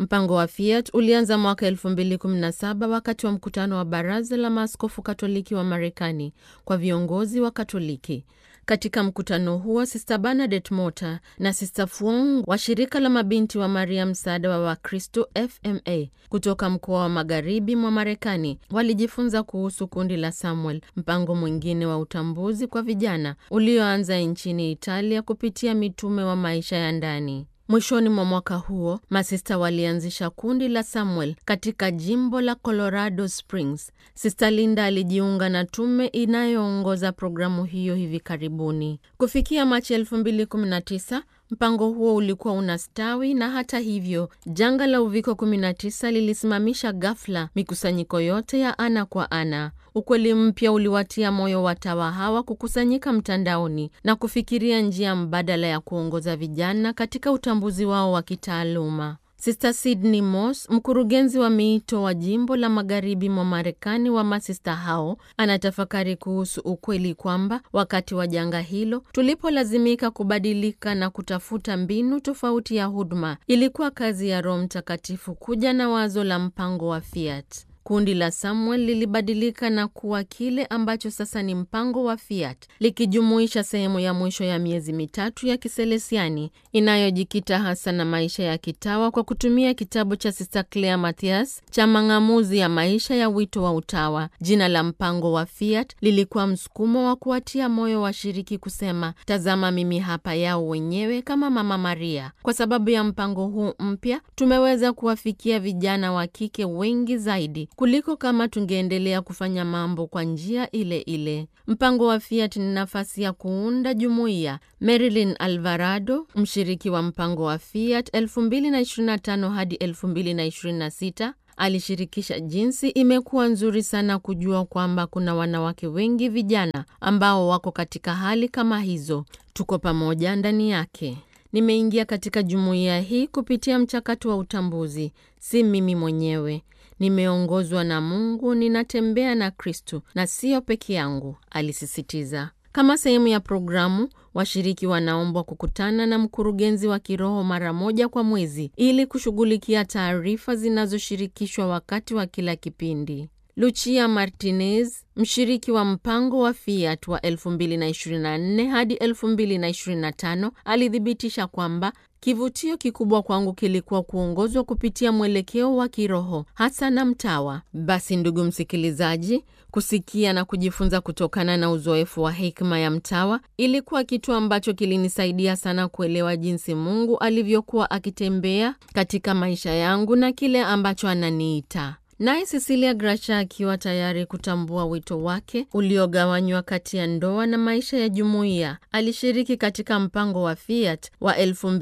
Mpango wa Fiat ulianza mwaka 2017 wakati wa mkutano wa Baraza la Maaskofu Katoliki wa Marekani kwa viongozi wa Katoliki. Katika mkutano huo Sista Bernadette Mota na Sista Fuong wa shirika la mabinti wa Maria msaada wa Wakristo FMA kutoka mkoa wa magharibi mwa Marekani walijifunza kuhusu kundi la Samuel, mpango mwingine wa utambuzi kwa vijana ulioanza nchini Italia kupitia mitume wa maisha ya ndani. Mwishoni mwa mwaka huo masista walianzisha kundi la Samuel katika jimbo la Colorado Springs. Sista Linda alijiunga na tume inayoongoza programu hiyo hivi karibuni. Kufikia Machi 2019 mpango huo ulikuwa unastawi, na hata hivyo janga la uviko 19 lilisimamisha ghafla mikusanyiko yote ya ana kwa ana. Ukweli mpya uliwatia moyo watawa hawa kukusanyika mtandaoni na kufikiria njia mbadala ya kuongoza vijana katika utambuzi wao wa kitaaluma. Sister Sydney Moss, mkurugenzi wa miito wa jimbo la magharibi mwa Marekani wa masista hao, anatafakari kuhusu ukweli kwamba wakati wa janga hilo tulipolazimika kubadilika na kutafuta mbinu tofauti ya huduma, ilikuwa kazi ya Roho Mtakatifu kuja na wazo la mpango wa Fiat. Kundi la Samuel lilibadilika na kuwa kile ambacho sasa ni mpango wa Fiat, likijumuisha sehemu ya mwisho ya miezi mitatu ya kiselesiani inayojikita hasa na maisha ya kitawa kwa kutumia kitabu cha Sister Claire Mathias cha mang'amuzi ya maisha ya wito wa utawa. Jina la mpango wa Fiat lilikuwa msukumo wa kuwatia moyo washiriki kusema, tazama mimi hapa yao wenyewe kama Mama Maria. Kwa sababu ya mpango huu mpya, tumeweza kuwafikia vijana wa kike wengi zaidi kuliko kama tungeendelea kufanya mambo kwa njia ile ile. Mpango wa Fiat ni nafasi ya kuunda jumuiya. Marilyn Alvarado, mshiriki wa mpango wa Fiat 2025 hadi 2026, alishirikisha jinsi imekuwa nzuri sana kujua kwamba kuna wanawake wengi vijana ambao wako katika hali kama hizo. Tuko pamoja ndani yake. Nimeingia katika jumuiya hii kupitia mchakato wa utambuzi, si mimi mwenyewe. Nimeongozwa na Mungu, ninatembea na Kristu na siyo peke yangu, alisisitiza. Kama sehemu ya programu, washiriki wanaombwa kukutana na mkurugenzi wa kiroho mara moja kwa mwezi ili kushughulikia taarifa zinazoshirikishwa wakati wa kila kipindi. Lucia Martinez, mshiriki wa mpango wa Fiat wa 2024 hadi 2025, alithibitisha kwamba kivutio kikubwa kwangu kilikuwa kuongozwa kupitia mwelekeo wa kiroho hasa na mtawa. Basi ndugu msikilizaji, kusikia na kujifunza kutokana na uzoefu wa hekima ya mtawa ilikuwa kitu ambacho kilinisaidia sana kuelewa jinsi Mungu alivyokuwa akitembea katika maisha yangu na kile ambacho ananiita naye Cecilia Gracha akiwa tayari kutambua wito wake uliogawanywa kati ya ndoa na maisha ya jumuiya, alishiriki katika mpango wa Fiat wa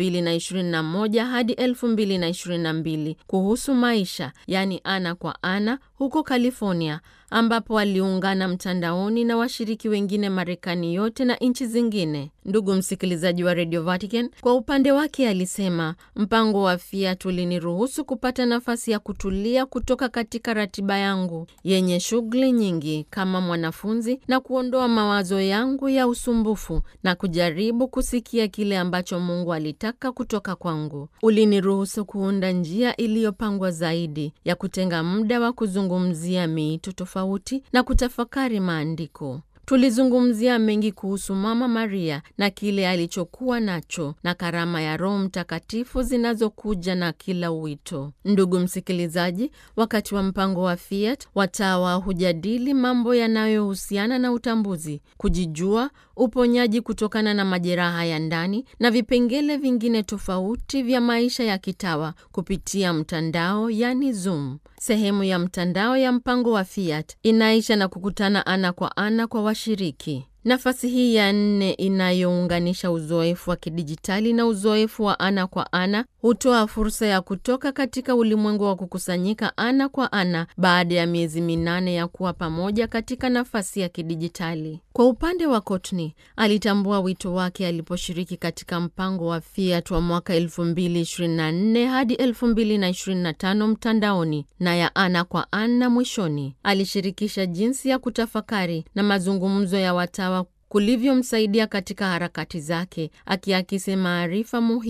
2021 hadi 2022 kuhusu maisha, yani ana kwa ana, huko California, ambapo aliungana mtandaoni na washiriki wengine Marekani yote na nchi zingine. Ndugu msikilizaji wa Radio Vatican, kwa upande wake alisema mpango wa Fiat uliniruhusu kupata nafasi ya kutulia kutoka katika ratiba yangu yenye shughuli nyingi kama mwanafunzi na kuondoa mawazo yangu ya usumbufu na kujaribu kusikia kile ambacho Mungu alitaka kutoka kwangu. Uliniruhusu kuunda njia iliyopangwa zaidi ya kutenga muda wa kuzungumzia miito tofauti na kutafakari maandiko. Tulizungumzia mengi kuhusu Mama Maria na kile alichokuwa nacho na karama ya Roho Mtakatifu zinazokuja na kila wito. Ndugu msikilizaji, wakati wa mpango wa Fiat, watawa hujadili mambo yanayohusiana na utambuzi, kujijua, uponyaji kutokana na majeraha ya ndani na vipengele vingine tofauti vya maisha ya kitawa kupitia mtandao, yani Zoom. Sehemu ya mtandao ya mpango wa Fiat inaisha na kukutana ana kwa ana kwa washiriki. Nafasi hii ya nne inayounganisha uzoefu wa kidijitali na uzoefu wa ana kwa ana hutoa fursa ya kutoka katika ulimwengu wa kukusanyika ana kwa ana baada ya miezi minane ya kuwa pamoja katika nafasi ya kidijitali. Kwa upande wa Courtney, alitambua wito wake aliposhiriki katika mpango wa Fiat wa mwaka 2024 hadi 2025 mtandaoni na ya ana kwa ana mwishoni. Alishirikisha jinsi ya kutafakari na mazungumzo ya watawa kulivyomsaidia katika harakati zake, akiakisi maarifa muhimu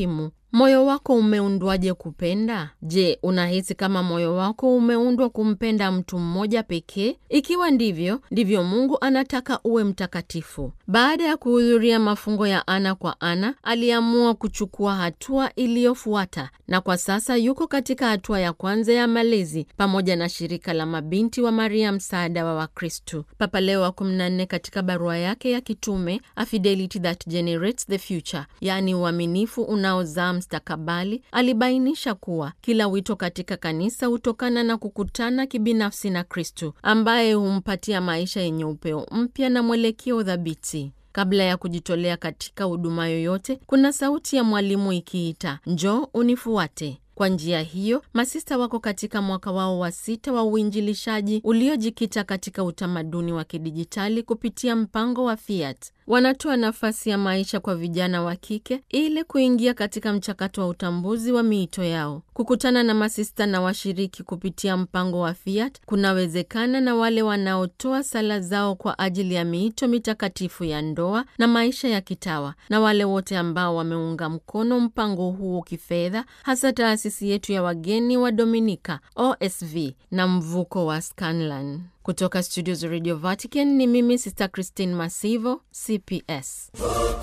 Moyo wako umeundwaje kupenda? Je, unahisi kama moyo wako umeundwa kumpenda mtu mmoja pekee? Ikiwa ndivyo, ndivyo Mungu anataka uwe mtakatifu. Baada ya kuhudhuria mafungo ya ana kwa ana, aliamua kuchukua hatua iliyofuata, na kwa sasa yuko katika hatua ya kwanza ya malezi pamoja na shirika la mabinti wa Maria, msaada wa Wakristu. Papa Leo wa 14 katika barua yake ya kitume A Fidelity That Generates the Future, yaani uaminifu unaozaa mstakabali, alibainisha kuwa kila wito katika kanisa hutokana na kukutana kibinafsi na Kristu ambaye humpatia maisha yenye upeo mpya na mwelekeo thabiti. Kabla ya kujitolea katika huduma yoyote, kuna sauti ya mwalimu ikiita, njoo unifuate. Kwa njia hiyo, masista wako katika mwaka wao wa sita wa uinjilishaji uliojikita katika utamaduni wa kidijitali kupitia mpango wa Fiat. Wanatoa nafasi ya maisha kwa vijana wa kike ili kuingia katika mchakato wa utambuzi wa miito yao. Kukutana na masista na washiriki kupitia mpango wa Fiat kunawezekana na wale wanaotoa sala zao kwa ajili ya miito mitakatifu ya ndoa na maisha ya kitawa, na wale wote ambao wameunga mkono mpango huo kifedha, hasa taasisi yetu ya wageni wa Dominika OSV na mvuko wa Scanlan. Kutoka studio za Radio Vatican ni mimi Sister Christine Masivo, CPS.